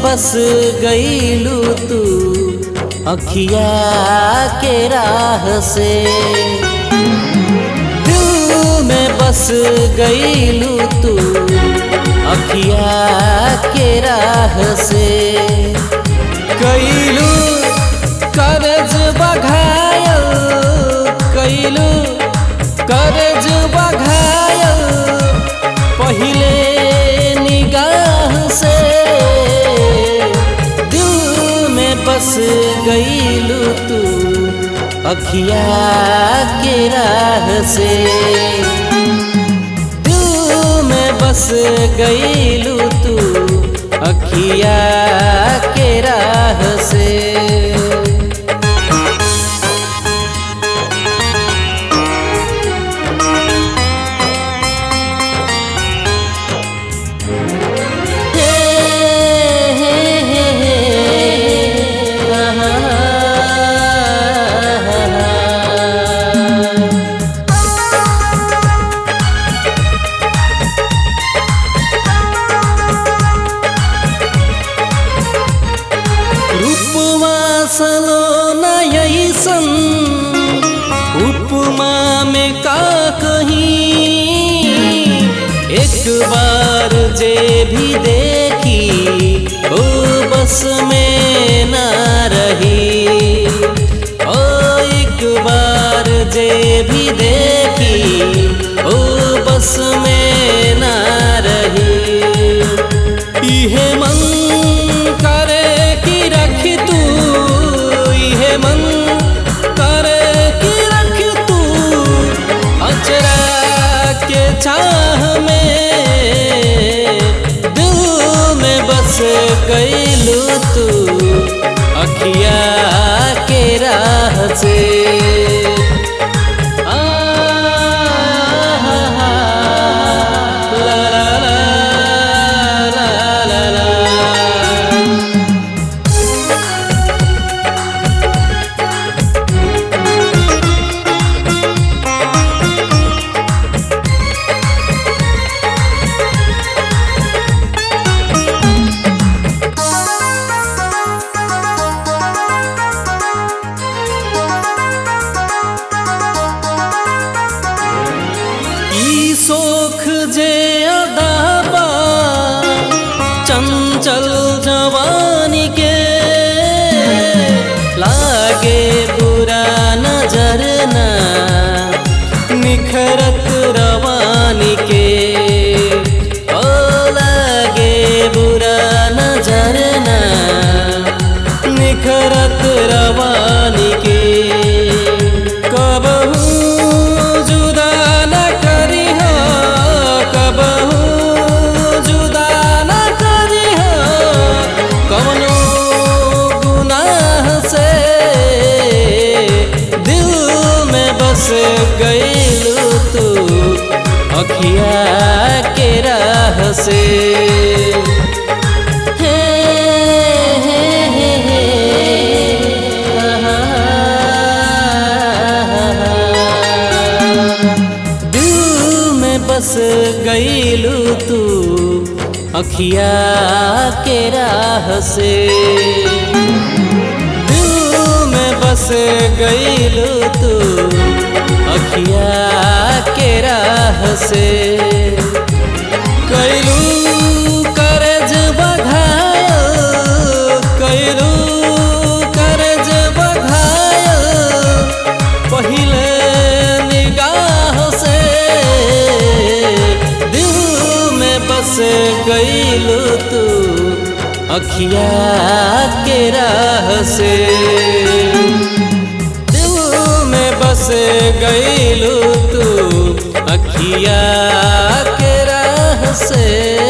बस गईलू तू अखिया के राह से दिल में बस गईलू तू अखिया के राह से कैलू करज बघायल कैलू करज बघायल पहिले निगाह से दिल में बस गईलू तू अखिया के राह से दिल में बस गईलू तू अखिया के राह से रूपमा सलो नयसन उपमा में का कहीं एक बार जे भी देखी ओ बस में ना रही ओ एक बार जे भी देखी ओ बस में ना रही इहे मन करे कि रख तू इहे मन करे कि रख तू अचरा के चाह में दिल में बस गईलू तू अखिया के राह से आ, ला, ला, ला, ला, ला, ला। ई सोख जे अदाबा चंचल जवानी के लागे बुरा नजर ना निखरत रवानी के ओ लागे बुरा नजर ना निखरत रवानी के कबहू जुदा न करी हो कबहू जुदा न करी हो कवनो गुनाह से दिल में बस गईलू तू अखिया के राह से हे हे हे हे दिल में बस गईलू तू अखिया के राह से दिल में बस गईलू तू अखिया के राह से कैलू करज बघायल कैलू करज बघायल पहिले निगाह से दिल में बस गईलू तू अखिया के राह से दिल में बस गईलू तू अखिया के राह से